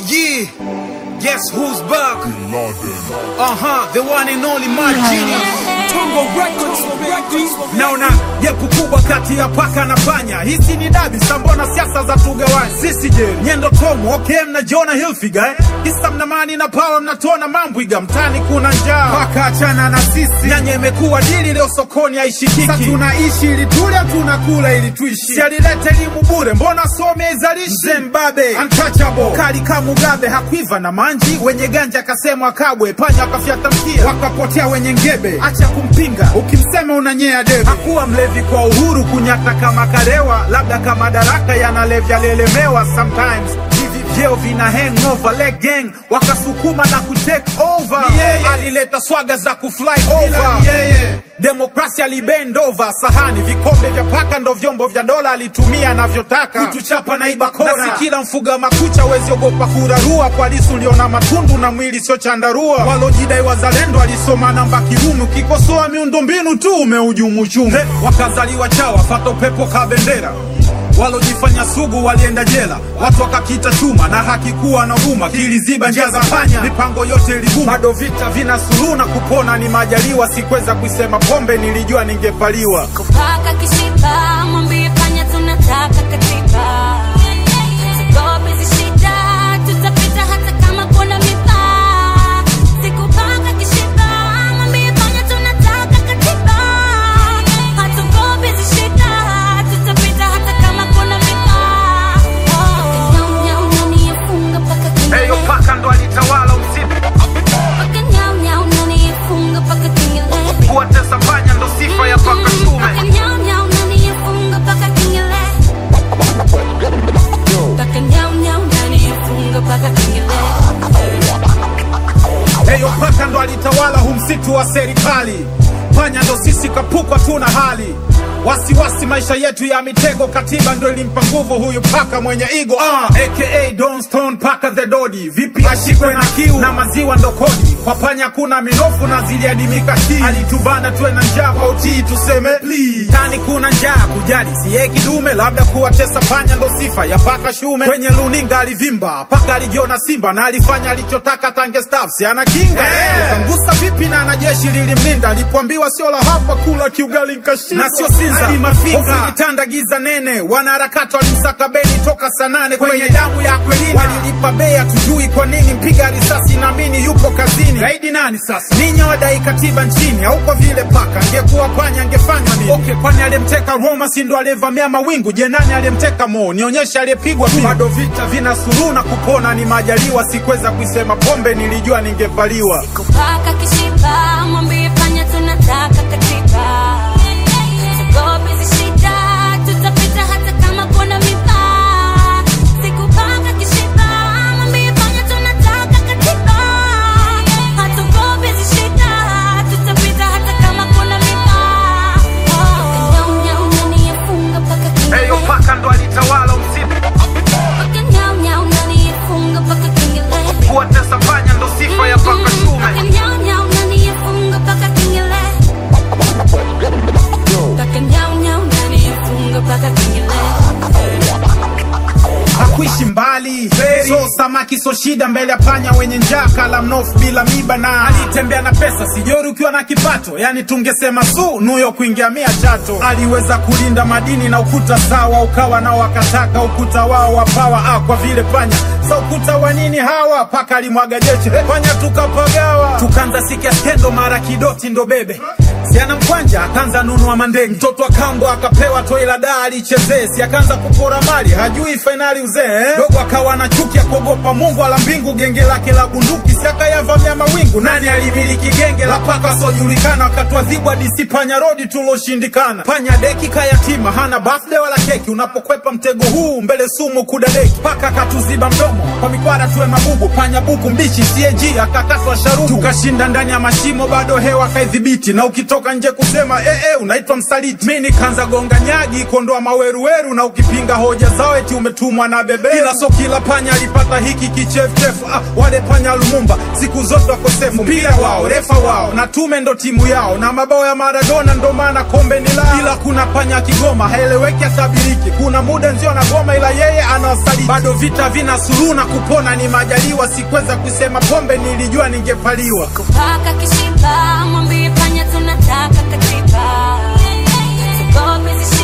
yeah. Guess who's back? Uh huh, the one and only my genius. Tongo Records, baby. Naona jepu kubwa kati ya paka na panya. Hisi ni dabi, sambona siasa za tugawani. Sisi je, nyendo tomu, okay, mnajiona Hilfiger eh? Kisa mnamani na power mnatona mambwiga. Mtani kuna njaa, paka achana na sisi. Nyanya imekuwa dili leo sokoni haishikiki. Sasa tunaishi ili tule, tunakula ili tuishi. Si alileta elimu bure, mbona some izalishi? Mzee Mbabe, untouchable, kali kama Mugabe, hakuiva na manji. Wenye ganja akasemwa kabwe, panya wakafyata mkia, wakapotea wenye ngebe. Acha kumpinga, ukimsema unanyea debe. Hakuwa mlevi kwa uhuru, kunyata kama kalewa, labda kama daraka yanalevya lelemewa sometimes hivi vyeo vina hangover leg gang wakasukuma na kutake over alileta swaga za kufly over demokrasia alibend over sahani vikombe vya paka ndo vyombo vya dola alitumia anavyotaka kutuchapa na iba kora na si kila mfuga makucha wezi ogopa kurarua kwa lisu liona matundu na mwili sio chandarua walojidai wazalendo alisoma namba kirumi ukikosoa miundombinu tu umeujumu uchumi wakazaliwa chawa fata upepo ka bendera walojifanya sugu walienda jela, watu wakakita chuma na hakikuwa na huruma, kiliziba njia za panya, mipango yote iliguma. Bado vita vina suluhu na kupona ni majaliwa, sikweza kuisema pombe, nilijua ningepaliwa. kupaka kishipa mwambie panya tunataka katiba Tugope hizi shida tutapita hata kama kuna miba sikupaka kishipa mwambie panya tunataka katiba hatugope hizi shida tutapita hata kama kuna miba Nyau, nyau, nani yafunga mpaka kilele. Heyo paka ndo alitawala usiku, Paka nyau, nyau, nani yafunga mpaka kilele. kuwatesa panya ndo sifa ya paka shume. Paka nyau, nyau, nani yafunga mpaka kilele. Paka nyau, nyau, nani yafunga mpaka kilele. Heyo paka ndo alitawala hu msitu wa serikali, panya ndo sisi kapukwa tuna hali wasiwasi maisha yetu ya mitego, katiba ndo ilimpa nguvu huyu paka mwenye igo uh, aka Don Stone paka the Dodi. Vipi ashikwe na kiu na maziwa ndo kodi, kwa panya kuna minofu na ziliadimika hii, alitubana tuwe na njaa kwa utii, tuseme please. Tani kuna njaa kujali siye kidume, labda kuwatesa panya ndo sifa ya paka shume. Kwenye luninga alivimba, paka alijiona simba na alifanya alichotaka tange staff, si ana kinga hey. Kangusa vipi na anajeshi lilimlinda, alipoambiwa sio la hapa kula kiugali nkashinda, na sio sinza hofu ilitanda giza nene, wanaharakati walimsaka beni toka saa nane kwenye damu ya Akwilina, walilipa bei, hatujui kwa nini, mpiga risasi naamini yupo kazini. Gaidi nani sasa? Ninyi wadai katiba nchini, au kwa vile paka angekuwa panya angefanywa nini? Okay, kwani aliyemteka Roma si ndo aliyevamia mawingu? Je, nani aliyemteka Mo? Nionyeshe aliyepigwa pingu. Bado vita vina suluhu na kupona ni majaliwa, sikweza kuisema pombe, nilijua ningepaliwa. kupaka kishipa mwambie panya tunataka katiba tugope hizi shida tutapita hata kama kuna miba sikupaka kishipa mwambie panya tunataka katiba hatugope hizi shida tutapita hata kama kuna miba nyau nyau nani yafunga mpaka Heyo kilele paka ndo alitawala usiku, Paka nyau nyau nani yafunga mpaka kilele kuwatesa panya ndo sifa ya paka shume. Paka nyau nyau nani yafunga mpaka kilele Paka nyau nyau nani yafunga mpaka kilele hakuishi mbali so samaki so shida mbele ya panya wenye njaa kala mnofu bila miba na alitembea na pesa sijori ukiwa na kipato yani tungesema su nuyo kuingia mia chato aliweza kulinda madini na ukuta sawa ukawa nao wakataka ukuta wao wapawa ah, kwa vile panya sa ukuta wa nini hawa paka alimwaga jeche panya tukapagawa tukaanza sikia skendo mara kidoti ndo bebe siana mkwanja akaanza nunua mandenge mtoto wa kambo akapewa toi la daa alichezee si akaanza kupora mali hajui fainali uzee eh? dogo akawa na chuki ya kuogopa mungu ala mbingu genge lake la bunduki si akayavamia mawingu nani alimiliki genge la paka wasiojulikana wakatwadhibwa disi panya rodi tuloshindikana panya deki kayatima hana birthday wala keki unapokwepa mtego huu mbele sumu kudadeki paka akatuziba mdomo kwa mikwara tuwe mabubu panya buku mbichi CAG akakatwa sharubu tukashinda ndani ya mashimo bado hewa kaidhibiti na ukito ukitoka nje kusema eh, eh, unaitwa msaliti. Mi nikaanza gonga nyagi kondoa maweruweru, na ukipinga hoja zao eti umetumwa na bebe. Ila so kila panya alipata hiki kichefuchefu. Ah, wale panya Lumumba siku zote wakosefu, mpira wao refa wao na tume ndo timu yao, na mabao ya Maradona ndo maana kombe ni lao. Ila kuna panya Kigoma haeleweki, atabiriki. Kuna muda nzio anagoma, ila yeye anawasaliti. Bado vita vina suluhu na kupona ni majaliwa. Sikuweza kusema pombe, nilijua ningepaliwa. kupaka kishipa mwambie panya tunataka katiba tugope